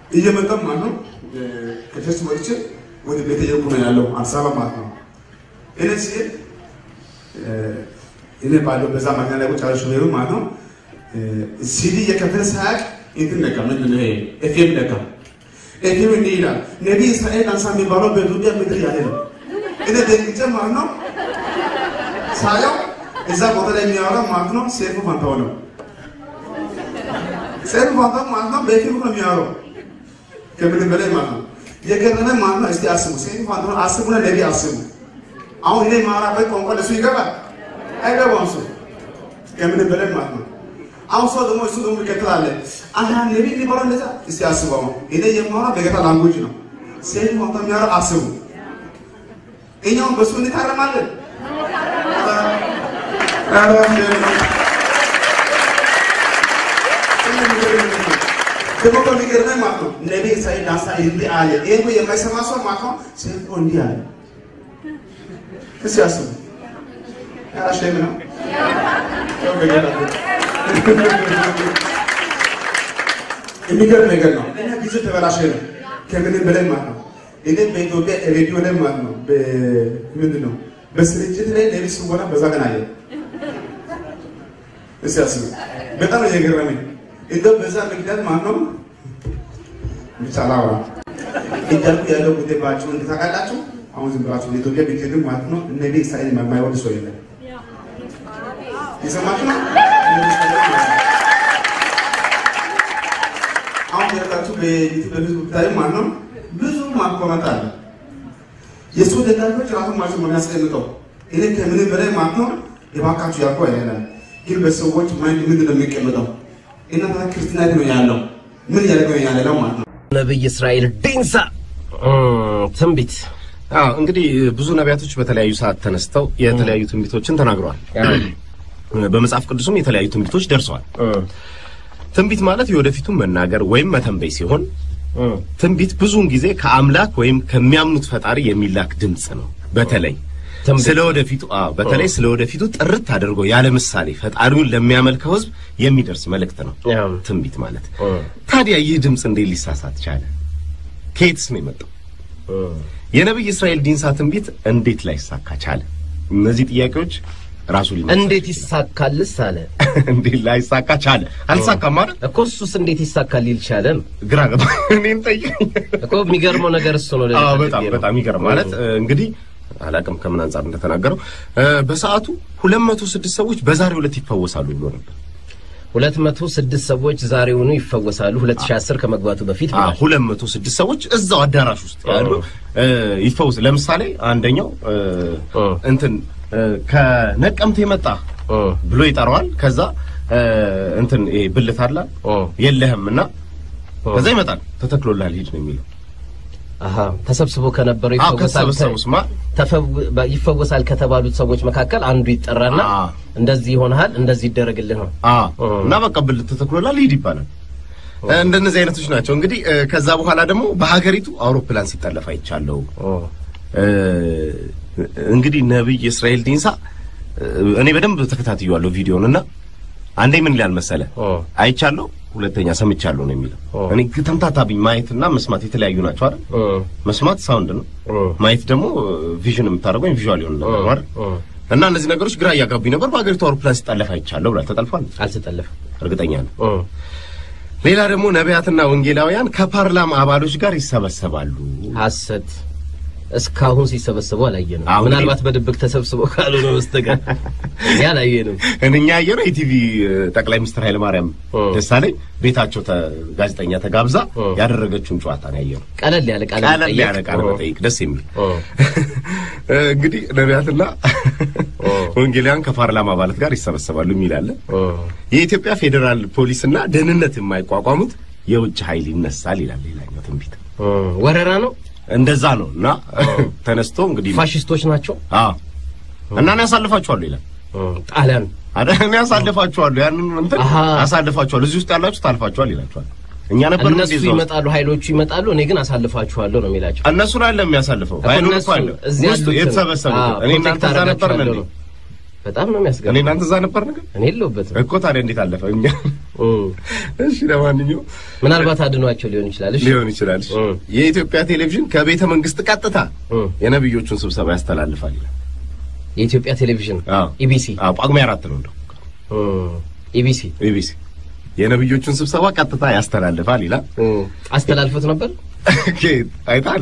እየመጣም ማለት ነው ከቸርች ወጥቼ ወደ ቤተ እየሄድኩ ነው ያለው አዲስ አበባ ማለት ነው። እኔ ሲሄድ እኔ ባለው በዛ ማግኛ ላይ ቁጭ ያለ ሾፌሩ ማለት ነው ሲዲ እየከፈተ ሳያውቅ እንትን ነካ ምንድን ነው ይሄ ኤፍኤም ነካ። ኤፍኤም እንዲህ ይላል ነቢይ እስራኤል አንሳ የሚባለው በኢትዮጵያ ምድር ያለ ነው። እኔ ደንግጬ ማለት ነው ሳየው እዛ ቦታ ላይ የሚያወራ ማለት ነው ሴፉ ፋንታው ነው። ሴፉ ፋንታው ማለት ነው በኤፍኤም ነው የሚያወራው ከምንም በላይ ማለት ነው የገረመ ማለት ነው። እስቲ አስቡ፣ ሴፉ ፋንታው አስቡና ነቢይ አስቡ። አሁን እኔ የማወራበት ቋንቋ ለሱ ይገባል አይገባም? እሱ ከምንም በላይ ማለት ነው። አሁን ሰው ደግሞ እሱ ደግሞ ይከተላል። አሃ ነቢይ የሚባለው እንደዛ። እስቲ አስቡ። አሁን እኔ የማወራው በጌታ ላንጉጅ ነው። ሴፉ ፋንታው የሚያወራው አስቡ። እኛውን በሱ እንታረማለን። ደግሞ ከሚገርመኝ ማለት ነው ነቢይ ኢሳይያስ ዳንሳ እንዲህ አለ። ይሄ እኮ የማይሰማ ሰው ማለት ነው ሴፎ እንዲህ አለ። እስኪ አስቡ። ያራሸም ነው የሚገርም ነገር ነው። እኛ ጊዜ ተበላሸ ነው ከምንም በላይ ማለት ነው። እኔ በኢትዮጵያ ሬዲዮ ላይ ማለት ነው ምንድን ነው በስርጭት ላይ ነቢይ ሲወራ በዛ ቀን አየሁ። እስኪ አስቡ። በጣም ነው የገረመኝ። እንደው በዛ ምክንያት ማለት ነው ብቻ አላወራም እያልኩ ያለው ጉዳይ ባጭሩ እንድታውቃላችሁ። አሁን ዝም ብላችሁ ለኢትዮጵያ ብትሄዱ ማለት ነው ነቢይ እስራኤል የማይወድ ሰው የለም። የሰማችሁ ነው። አሁን ያላችሁ በዩቲዩብ በፌስቡክ ብታዩ ማለት ነው ብዙ ማኮመት አለ። የእሱ ደጋፊዎች ራሱ ማለት ነው የሚያስቀምጠው እኔ ከምንም በላይ ማለት ነው የባካችሁ ያልኩ አይደለም፣ ግን በሰዎች ማይንድ ምንድን ነው የሚቀመጠው? እናንተ ክርስትና ነው ያለው ምን እያደረገ ነው ያለው ማለት ነው። ነብይ እስራኤል ዲንሳ ትንቢት አዎ እንግዲህ ብዙ ነቢያቶች በተለያዩ ሰዓት ተነስተው የተለያዩ ትንቢቶችን ተናግረዋል። በመጽሐፍ ቅዱስም የተለያዩ ትንቢቶች ደርሰዋል። ትንቢት ማለት የወደፊቱን መናገር ወይም መተንበይ ሲሆን ትንቢት ብዙውን ጊዜ ከአምላክ ወይም ከሚያምኑት ፈጣሪ የሚላክ ድምፅ ነው። በተለይ ስለ ወደፊቱ አዎ በተለይ ስለ ወደፊቱ ጥርት አድርጎ ያለ ምሳሌ ፈጣሪውን ለሚያመልከው ሕዝብ የሚደርስ መልእክት ነው ትንቢት ማለት። ታዲያ ይህ ድምፅ እንዴት ሊሳሳት ቻለ? ከየትስ ነው የመጣው? የነብይ እስራኤል ዲንሳ ትንቢት እንዴት ላይሳካ ቻለ? እነዚህ ጥያቄዎች ራሱ ሊመልስ እንዴት ይሳካልስ አለ እንዴት ላይሳካ ቻለ? አልሳካም ማለት እኮ እሱስ እንዴት ይሳካል ሊል ቻለ ነው ግራ ገባ። እኔን ጠይቀኝ እኮ የሚገርመው ነገር እሱ ነው። አዎ በጣም በጣም ይገርም ማለት እንግዲህ አላቅም ከምን አንጻር እንደተናገረው በሰዓቱ 206 ሰዎች በዛሬው ዕለት ይፈወሳሉ ብሎ ነበር። 206 ሰዎች ዛሬውኑ ይፈወሳሉ 2010 ከመግባቱ በፊት አዎ 206 ሰዎች እዛው አዳራሽ ውስጥ ያሉ ይፈወስ። ለምሳሌ አንደኛው እንትን ከነቀምት የመጣ ብሎ ይጠራዋል። ከዛ እንትን ይሄ ብልት አለ የለህም እና ከዛ ይመጣል ተተክሎልሃል ሂድ ነው የሚለው አሃ ተሰብስቦ ከነበረው አዎ ይፈወሳል ከተሰበሰቡስማ ተፈው- ይፈወሳል ከተባሉት ሰዎች መካከል አንዱ ይጠራና አዎ። እንደዚህ ይሆናል፣ እንደዚህ ይደረግልህ ነው። አዎ እና በቃ ብልት ተተክሎልሃል ሂድ ይባላል። እንደነዚህ አይነቶች ናቸው። እንግዲህ ከዛ በኋላ ደግሞ በሀገሪቱ አውሮፕላን ሲጠለፍ አይቻለሁ። እንግዲህ ነብይ እስራኤል ዲንሳ እኔ በደንብ ተከታትየዋለሁ ቪዲዮን እና አንዴ ምን ይላል መሰለ አይቻለሁ፣ ሁለተኛ ሰምቻለሁ ነው የሚለው። እኔ ተምታታብኝ። ማየትና መስማት የተለያዩ ናቸው አይደል? መስማት ሳውንድ ነው፣ ማየት ደግሞ ቪዥን የምታደርገው ቪዥዋል ይሆን ነገር ነው አይደል? እና እነዚህ ነገሮች ግራ እያጋቡኝ ነበር። በሀገሪቱ አውሮፕላን ሲጠለፍ አይቻለሁ ብሏል። ተጠልፏል? አልተጠለፈም። እርግጠኛ ነው። ሌላ ደግሞ ነቢያትና ወንጌላውያን ከፓርላማ አባሎች ጋር ይሰበሰባሉ። ሐሰት እስካሁን ሲሰበሰቡ አላየንም። አሁን ምናልባት በድብቅ ተሰብስበው ካልሆነ በስተቀር እኛ አላየንም። እኛ ያየነው የቲቪ ጠቅላይ ሚኒስትር ኃይለማርያም ደሳለኝ ቤታቸው ተ- ጋዜጠኛ ተጋብዛ ያደረገችውን ጨዋታ ነው ያየነው። ቀለል ያለ ቃለ ቀለል መጠይቅ። ያለ ቃለ መጠይቅ ደስ የሚል ኦ፣ እንግዲህ ነቢያትና ወንጌላውያን ከፓርላማ አባላት ጋር ይሰበሰባሉ የሚል አለ። ኦ፣ የኢትዮጵያ ፌዴራል ፖሊስና ደህንነት የማይቋቋሙት የውጭ ኃይል ይነሳል ይላል ሌላኛው ትንቢት። ኦ፣ ወረራ ነው። እንደዛ ነው እና ተነስቶ እንግዲህ ፋሽስቶች ናቸው። አዎ እና እኔ ያሳልፋችኋለሁ ይላል ኦ፣ ጣሊያን አረ እኔ ያሳልፋችኋለሁ ያንን እንትን አሃ። ያሳልፋችኋለሁ እዚህ ውስጥ ያላችሁ ታልፋችኋል ይላችኋል። እኛ ነበር እነሱ ይመጣሉ፣ ኃይሎቹ ይመጣሉ። እኔ ግን አሳልፋችኋለሁ ነው የሚላቸው። እነሱ ላይ የሚያሳልፈው ኃይሉ እነሱ እኮ አለ እዚህ ውስጥ ያሉትን- የተሰበሰቡት አዎ፣ እኔ ፕሮቴክት እናንተ እዛ ነበር አደርጋቸዋለሁ እንዴ? ነው። በጣም ነው እኔ የሚያስገርመው። እናንተ እዛ ነበር ነገር እኔ የለሁበትም። እኮ ታዲያ እንዴት አለፈ? እኛ እሺ ለማንኛውም ምናልባት አድኗቸው ሊሆን ይችላል። እሺ ሊሆን ይችላል። እሺ። እ። የኢትዮጵያ ቴሌቪዥን ከቤተ መንግስት ቀጥታ እ። የነብዮቹን ስብሰባ ያስተላልፋል ይላል። የኢትዮጵያ ቴሌቪዥን አዎ። ኢቢሲ አዎ ጳጉሜ አራት ነው እንደው ኢቢሲ ኢቢሲ የነብዮቹን ስብሰባ ቀጥታ ያስተላልፋል ይላል። አስተላልፎት ነበር። ኬት አይታል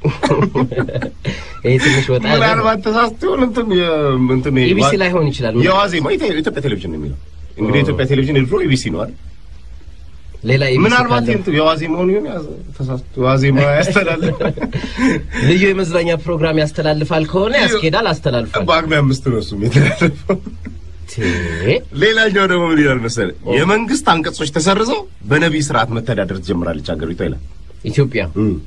ይሄ ትንሽ ወጣ ያለ ነው። ምናልባት ተሳስቶ ይሆን እንትን የ- እንትን የ- ኢቢሲ ላይ ሆን ይችላል። የዋዜማ የኢትዮ- የኢትዮጵያ ቴሌቪዥን ነው የሚለው እንግዲህ የኢትዮጵያ ቴሌቪዥን የድሮ ኢቢሲ ነው አይደል? ሌላ ኢቢሲ ምናልባት ካለ እንትን የዋዜማውን ይሆን ያዘ- ተሳስቶ የዋዜማ ያስተላልፍ ልዩ የመዝናኛ ፕሮግራም ያስተላልፋል ከሆነ ያስኬዳል። አስተላልፏል። በጳጉሜ አምስት ነው እሱም የተላለፈው። ቴ ሌላኛው ደግሞ ምን ይላል መሰለህ? የመንግስት አንቀጾች ተሰርዘው በነቢይ ስርዓት መተዳደር ትጀምራለች ሀገሪቷ ይላል። ኢትዮጵያ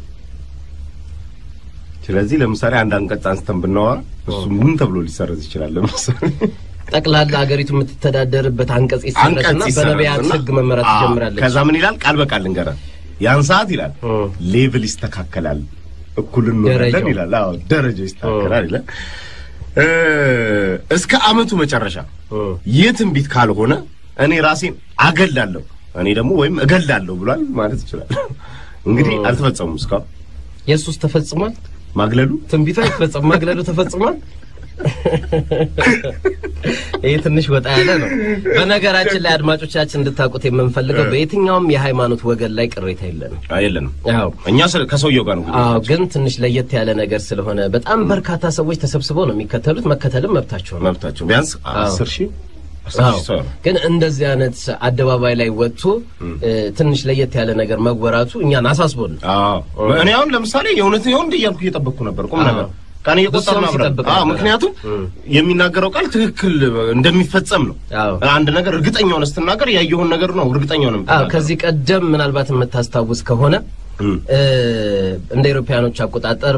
ስለዚህ ለምሳሌ አንድ አንቀጽ አንስተን ብናወራ እሱ ምን ተብሎ ሊሰረዝ ይችላል? ለምሳሌ ጠቅላላ ሀገሪቱ የምትተዳደርበት አንቀጽ ይሰረዝና አንቀጽ ይሰረዝና በነቢያት ሕግ መመራት አዎ፣ ትጀምራለች። ከዛ ምን ይላል? ቃል በቃል ልንገርህ። ያን ሰዓት ይላል እ። ሌቭል ይስተካከላል፣ እኩል እንሆናለን ደረጃው። ይላል። አዎ ደረጃው ይስተካከላል ይላል። እ፣ እስከ አመቱ መጨረሻ እ። ይህ ትንቢት ካልሆነ እኔ ራሴን አገላለሁ እኔ ደግሞ ወይም እገላለሁ ብሏል ማለት ይችላል። እንግዲህ አልተፈጸሙም እስካሁን ኢየሱስ ተፈጽሟል። ማግለሉ ትንቢቱ አይፈጸም፣ ማግለሉ ተፈጽሟል። ይህ ትንሽ ወጣ ያለ ነው። በነገራችን ላይ አድማጮቻችን እንድታውቁት የምንፈልገው በየትኛውም የሃይማኖት ወገን ላይ ቅሬታ የለንም። የለንም። አዎ እኛ ስለ- ከሰውየው ጋር ነው አዎ ግን ትንሽ ለየት ያለ ነገር ስለሆነ በጣም በርካታ ሰዎች ተሰብስበው ነው የሚከተሉት። መከተልም መብታቸው ነው። መብታቸው ቢያንስ አስር ሺህ አስር አዎ ሺህ ሰው ነው። ግን እንደዚህ አይነት አደባባይ ላይ ወጥቶ እ፣ ትንሽ ለየት ያለ ነገር መወራቱ እኛን አሳስቦን ነው። አዎ እኔ አሁን ለምሳሌ የእውነት ይሆን እንደ እያልኩ እየጠበቅኩ ነበር። ቁም አዎ። ነገር ቀን እየቆጠርን ብዙ ሰው አብረን ሲጠብቅ አዎ፣ ነበር። ምክንያቱም እም። የሚናገረው ቃል ትክክል እንደሚፈጸም ነው። አዎ አንድ ነገር እርግጠኛ ሆነ ስትናገር ያየውን ነገር ነው እርግጠኛ ሆነ አዎ የምትናገረው። ከዚህ ቀደም ምናልባት የምታስታውስ ከሆነ እም። እ፣ እንደ አውሮፓውያኖች አቆጣጠር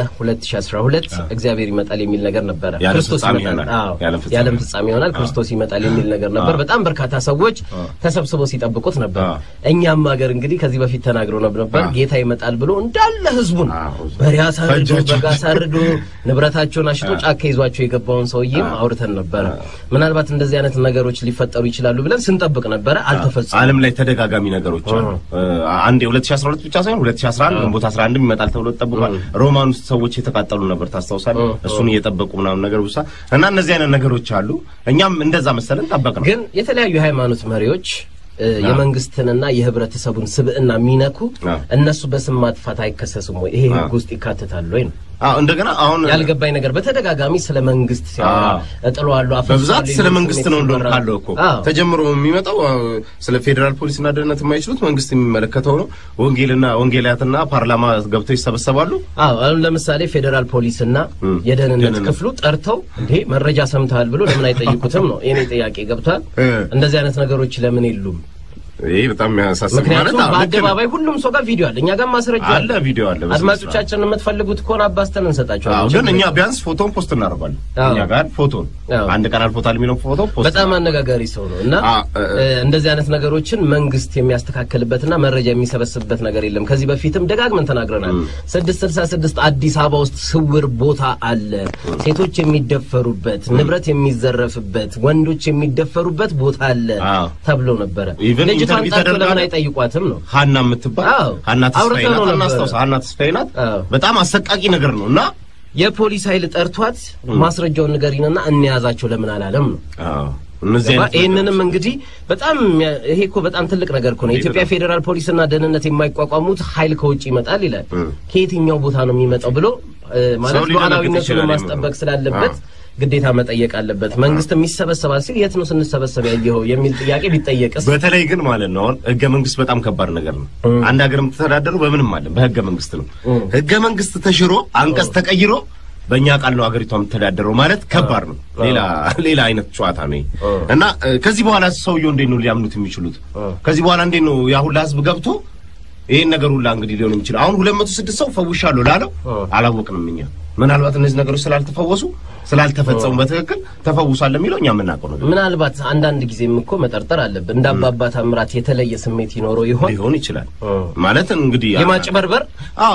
በ2012 እግዚአብሔር ይመጣል የሚል ነገር ነበረ። የዓለም ክርስቶስ ፍጻሜ ይመጣል፣ ይሆናል። አዎ የዓለም ፍጻሜ የዓለም ፍጻሜ ይሆናል፣ ክርስቶስ ይመጣል የሚል ነገር ነበር። በጣም በርካታ ሰዎች ተሰብስበው ሲጠብቁት ነበር። አዎ። እኛም ሀገር እንግዲህ ከዚህ በፊት ተናግሮ ነበር አዎ። ጌታ ይመጣል ብሎ እንዳለ ህዝቡን አዎ። በሬ አሳርዶ ፈጃቸው። በግ አሳርዶ ንብረታቸውን አሽጦ ጫካ ይዟቸው የገባውን ሰውዬም አውርተን ነበረ። ምናልባት እንደዚህ አይነት ነገሮች ሊፈጠሩ ይችላሉ ብለን ስንጠብቅ ነበረ። አልተፈጸሙም። ዓለም ላይ ተደጋጋሚ ነገሮች አሉ። አንድ የ2012 ብቻ ሳይሆን 2011 ግንቦት 11 ይመጣል ተብሎ ተጠብቋል። ሮማን ውስጥ ሰዎች የተቃጠሉ ነበር ታስታውሳለህ? እሱን እየጠበቁ ምናምን ነገር ብቻ እና እነዚህ አይነት ነገሮች አሉ። እኛም እንደዛ መሰለን ጠበቅ ነው። ግን የተለያዩ የሃይማኖት መሪዎች እ፣ የመንግስትንና የህብረተሰቡን ስብዕና የሚነኩ አዎ። እነሱ በስም ማጥፋት አይከሰሱም ወይ? ይሄ ህግ ውስጥ ይካተታሉ ወይ ነው አዎ እንደገና አሁን ያልገባኝ ነገር። በተደጋጋሚ ስለ መንግስት ሲያወራ አዎ። እጥለዋለሁ፣ አፈርሳለሁ በብዛት ስለ የሚል መንግስት ስሜት ነው እንደሆነ ሲወራ- ካለው እኮ አዎ። ተጀምሮ የሚመጣው አዎ፣ ስለ ፌዴራል ፖሊስና ደህንነት የማይችሉት መንግስት የሚመለከተው ነው። ወንጌልና ወንጌላትና ፓርላማ ገብተው ይሰበሰባሉ። አዎ አሁን ለምሳሌ ፌዴራል ፖሊስና እም፣ የደህንነት ደህንነት። ክፍሉ ጠርተው እንዴ መረጃ ሰምተሃል ብሎ ለምን አይጠይቁትም ነው የኔ ጥያቄ። ገብቷል? እ። እንደዚህ አይነት ነገሮች ለምን የሉም? ይሄ በጣም የሚያሳስብ ማለት ምክንያቱም አዎ፣ ልክ ነው። በአደባባይ ሁሉም ሰው ጋር ቪዲዮ አለ፣ እኛ ጋር ማስረጃ አለ ቪዲዮ አለ። በስነ ስርዓት። አድማጮቻችን የምትፈልጉት ከሆነ አባስተን አዎ፣ እንሰጣቸዋለን። ግን እኛ ቢያንስ ፎቶን ፖስት እናደርጋለን። አዎ። እኛ ጋር ፎቶን አዎ። አንድ ቀን አልፎታል የሚለው ፎቶ ፖስት በጣም አነጋጋሪ ሰው ነው እና አ- እ- እ፣ እንደዚህ አይነት ነገሮችን መንግስት የሚያስተካክልበትና መረጃ የሚሰበስብበት ነገር የለም። ከዚህ በፊትም ደጋግመን ተናግረናል። ስድስት ስልሳ ስድስት አዲስ አበባ ውስጥ ስውር ቦታ አለ። ሴቶች የሚደፈሩበት፣ ንብረት የሚዘረፍበት፣ ወንዶች የሚደፈሩበት ቦታ አለ አዎ። ተብሎ ነበረ። Even ልጅቷን ኢንተርቪው ጠርቶ ተደርጋ ለምን አይጠይቋትም ነው ሀና የምትባል አዎ። ሀና ተስፋዬ አውርተነው ናት። ነበረ። እናስታውሳ ሀና ተስፋዬ ናት። አዎ። በጣም አሰቃቂ ነገር ነው እና የፖሊስ ኃይል ጠርቷት ማስረጃውን ንገሪንና እንያዛቸው ለምን አላለም ነው። አዎ፣ እነዚህ አይነት ይህንንም እንግዲህ በጣም የሚያ- ይሄ እኮ በጣም ትልቅ ነገር እኮ ነው። የኢትዮጵያ ፌዴራል ፖሊስና ደህንነት የማይቋቋሙት ኃይል ከውጭ ይመጣል ይላል። ከየትኛው ቦታ ነው የሚመጣው ብሎ እ፣ ማለት ሰው ሊደነግጥ ሉዓላዊነቱን ይችላል ማስጠበቅ የሚለው። ስላለበት ግዴታ መጠየቅ አለበት። መንግስትም ይሰበሰባል ሲል የት ነው ስንሰበሰብ ያየኸው የሚል ጥያቄ ቢጠየቅስ በተለይ ግን ማለት ነው አሁን ህገ መንግስት በጣም ከባድ ነገር ነው። አንድ ሀገር የምትተዳደሩ በምንም አለ በህገ መንግስት ነው። ህገ መንግስት ተሽሮ አንቀጽ ተቀይሮ በእኛ ቃል ነው ሀገሪቷ የምትተዳደረው ማለት ከባድ ነው። ሌላ ሌላ አይነት ጨዋታ ነው ይሄ። እና እ፣ ከዚህ በኋላ ሰውየው እንዴት ነው ሊያምኑት የሚችሉት? ከዚህ በኋላ እንዴት ነው ያ ሁላ ህዝብ ገብቶ ይሄን ነገር ሁላ እንግዲህ ሊሆን የሚችለው አሁን ሁለት መቶ ስድስት ሰው ፈውሻለሁ ላለው አላወቅንም እኛ ምናልባት እነዚህ ነገሮች ስላልተፈወሱ ስላልተፈጸሙ በትክክል ተፈውሷል የሚለው እኛ የምናውቀው ነገር ምናልባት አንዳንድ ጊዜም እኮ መጠርጠር አለብን። እንደ አባባ ታምራት የተለየ ስሜት ይኖረው ይሆን? ሊሆን ይችላል ማለት እንግዲህ የማጭበርበር አዎ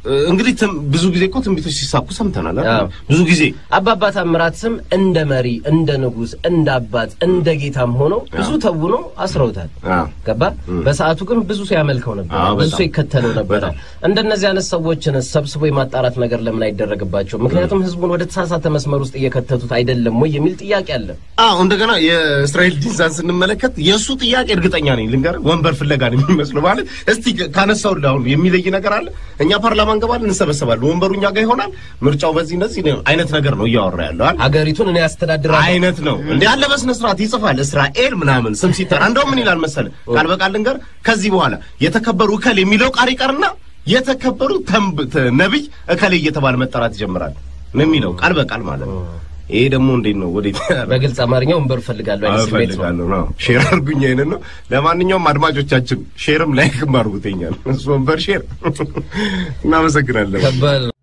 እንግዲህ ትም- ብዙ ጊዜ እኮ ትንቢቶች ሲሳኩ ሰምተናል አይደል? አዎ። ብዙ ጊዜ አባባ ታምራት ስም እንደ መሪ፣ እንደ ንጉስ፣ እንደ አባት፣ እንደ ጌታም ሆነው ብዙ ተውኖ አስረውታል። አዎ። ገባ። በሰዓቱ ግን ብዙ ሰው ያመልከው ነበር፣ አዎ፣ ብዙ በጣም። ሰው ይከተለው ነበረ። በጣም። እንደነዚህ አይነት ሰዎችን ሰብስቦ የማጣራት ነገር ለምን አይደረግባቸው? ምክንያቱም ህዝቡን ወደ ተሳሳተ መስመር ውስጥ እየከተቱት አይደለም ወይ የሚል ጥያቄ አለ። አዎ እንደገና የእስራኤል ዲዛን ስንመለከት የእሱ ጥያቄ እርግጠኛ ነኝ ልንገርህ፣ ወንበር ፍለጋ ነው የሚመስለው። ማለት እስቲ ካነሳው አሁን የሚለይ ነገር አለ። እኛ ፓርላማ እንገባለን፣ እንሰበሰባለን፣ ወንበሩ እኛ ጋር ይሆናል፣ ምርጫው በዚህ እንደዚህ ነው አይነት ነገር ነው እያወራ ያለው አይደል? ሀገሪቱን እኔ ያስተዳድራለሁ አይነት ነው እንዴ ያለ በስነ ስርዓት ይጽፋል። እስራኤል ምናምን ስም ሲጠራ እንደው ምን ይላል መሰለ ቃል በቃል ልንገር፣ ከዚህ በኋላ የተከበሩ እከል የሚለው ቃል ይቀርና የተከበሩ ተንብ ተ- ነቢይ እከሌ እየተባለ መጠራት ይጀምራል ነው የሚለው ቃል በቃል ማለት ነው። ይሄ ደግሞ እንዴት ነው ወዴት በግልጽ አማርኛ ወንበር እፈልጋለሁ አይነት ስሜት ነው። እፈልጋለሁ ነው። ሼር አድርጉኝ አይነት ነው። ለማንኛውም አድማጮቻችን ሼርም ላይክም አድርጉትኛል። እሱ ወንበር ሼር እናመሰግናለን። ከባድ ነው።